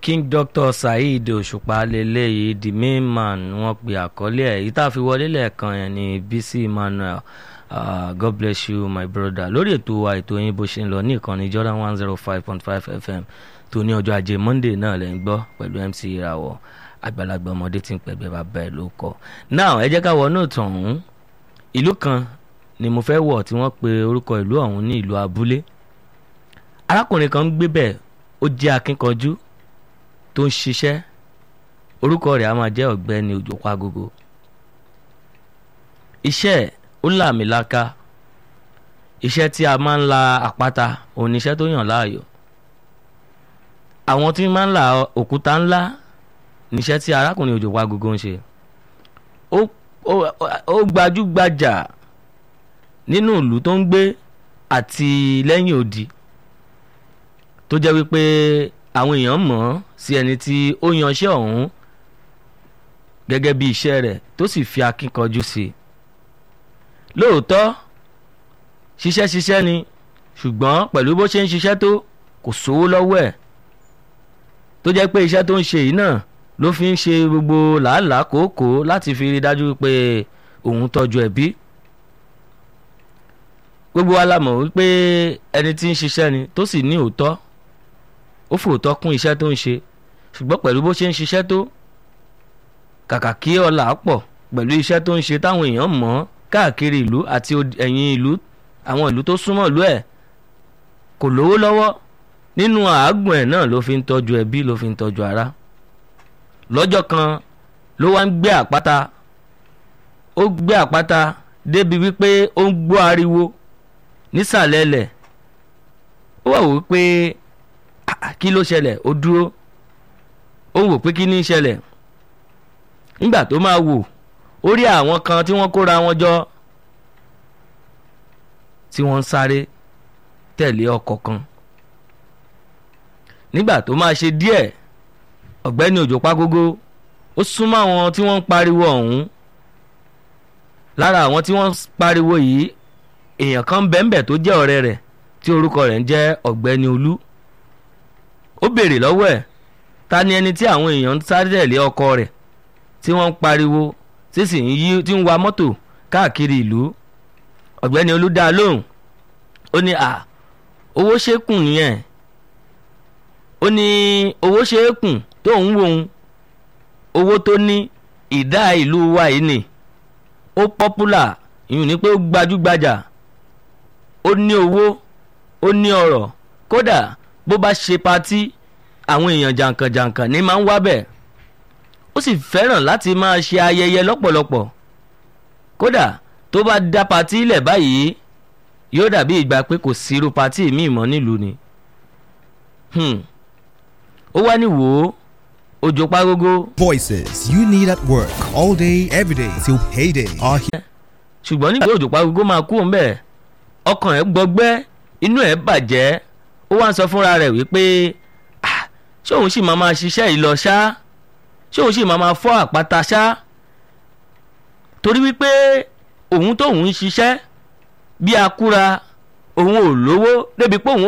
king doctor saheed òṣùpá lélẹ́yìí the main man wọ́n pe àkọlé ẹ̀ èyí tá a fi wọlé lẹ́ẹ̀kan yẹn ni bisi emmanuel uh, god bless you my brother lórí ètò wa ètò yín bó ṣe ń lọ ní ìkànnì jordan one zero five point five fm tó ní ọjọ́ ajé monday náà lẹ́ ń gbọ́ pẹ̀lú mc ìràwọ̀ àgbàlagbà ọmọdé tí ń pẹ̀gbẹ́ bàbá ẹ̀ ló kọ́ now ẹ jẹ́ ká wọnú ìtàn ọ̀hún ìlú kan ni mo fẹ́ wọ̀ tí wọ́n pe orúkọ ìlú ọ̀hún ní ìlú abúlé arákùnrin kan ń gbé bẹ́ẹ̀ ó jẹ́ akínkanjú tó ń ṣiṣẹ́ orúkọ rẹ̀ á máa jẹ́ ọ̀gbẹ́ni òjòpágogo iṣẹ́ ẹ̀ ó làmìlaka iṣẹ́ tí a máa ń la àpáta òun ni iṣẹ́ tó yàn láàyò àwọn tí máa ń la òkúta ńlá níṣẹ́ tí arákùnrin òjòpágogo ń ṣe ó ó gbajúgbajà nínú ìlú tó ń gbé àti lẹ́yìn odi tó jẹ́ wípé àwọn èèyàn mọ̀ ọ́ sí ẹni tí ó yanṣẹ́ ọ̀hún gẹ́gẹ́ bí iṣẹ́ rẹ̀ tó sì fi akíkanjú sí i lóòótọ́ ṣiṣẹ́ ṣiṣẹ́ ni ṣùgbọ́n pẹ̀lú bó ṣe ń ṣiṣẹ́ tó kò sówó lọ́wọ́ ẹ̀ tó jẹ́ pé iṣẹ́ tó ń ṣe yìí náà ló fi ń ṣe gbogbo làálàá kòókòó láti fi rí dájú pé òun tọ́jú ẹbí gbogbo wa la mọ̀ wípé ẹni tí ń ṣiṣẹ́ ni tó sì ní òótọ́ ó fòótọ́ kún iṣẹ́ tó ń ṣe ṣùgbọ́n pẹ̀lú bó ṣe ń ṣiṣẹ́ tó kàkà kí ọlà pọ̀ pẹ̀lú iṣẹ́ tó ń ṣe táwọn èèyàn mọ̀ ọ́ káàkiri ìlú àti ẹ̀yìn ìlú àwọn ìlú tó súnmọ́ ìlú ẹ̀ kò lówó lọ́wọ́ nínú àágùn ẹ̀ náà ló fi ń tọ́jú ẹbí ló fi ń tọ́jú ara lọ́jọ́ kan ló wá ń gbé àpáta ó gbé àpáta débi wípé ó ń gbọ́ ariwo nísàlẹ̀ ẹlẹ̀ ó wà wò wípé kí ló ṣẹlẹ̀ ó dúró ó wò pé kí ní ṣẹlẹ̀ nígbà tó máa wò ó rí àwọn kan tí wọ́n kóra wọn jọ tí wọ́n ń sáré tẹ̀lé ọkọ̀ kan nígbà tó máa ṣe díẹ̀ ọ̀gbẹ́ni òjò págógó ó súnmọ́ àwọn tí wọ́n ń pariwo ọ̀hún lára àwọn tí wọ́n ń pariwo yìí èèyàn kan bẹ́ẹ̀nbẹ́ẹ̀ tó jẹ́ ọ̀rẹ́ rẹ̀ tí orúkọ rẹ̀ ń jẹ́ ọ̀gbẹ́ni olú ó béèrè lọ́wọ́ ẹ̀ ta ni ẹni tí àwọn èèyàn ń sáré tẹ̀lé ọkọ rẹ̀ tí wọ́n ń pariwo tí sì ń yí tí ń wa mọ́tò káàkiri ìlú ọ̀gbẹ́ni olú dá a lóhùn ó ní à owó ṣékùn nìyẹn ó ní owó ṣékùn tó ń wò ń owó tó ní ìdá ìlú wa yìí ni ó pọ́pùlà ìyún ni pé ó gbajúgbajà ó ní owó ó ní ọrọ̀ kódà bó bá ṣe patí àwọn èèyàn jàǹkànjàǹkàn ní máa ń wá bẹ̀ ó sì fẹ́ràn láti máa ṣe ayẹyẹ lọ́pọ̀lọpọ̀ kódà tó bá dá patí ilẹ̀ báyìí yóò dàbí ìgbà pé kò sí irú patí míì mọ́ nílùú ni ó wá ní wò ó òjò págógó. Voices you need at work all day, every day till payday are here. ṣùgbọ́n nígbà tí òjò págógó máa kú òun bẹ́ẹ̀ ọkàn ẹ̀ gbọgbẹ́ inú ẹ̀ bàjẹ́ ó wá ń sọ fúnra rẹ̀ wípé ṣé òun sì máa máa ṣiṣẹ́ yìí lọ ṣá ṣé òun sì máa máa fọ́ àpáta ṣá torí wípé òun tóun ń ṣiṣẹ́ bí akúra òun ò lówó débi pé òun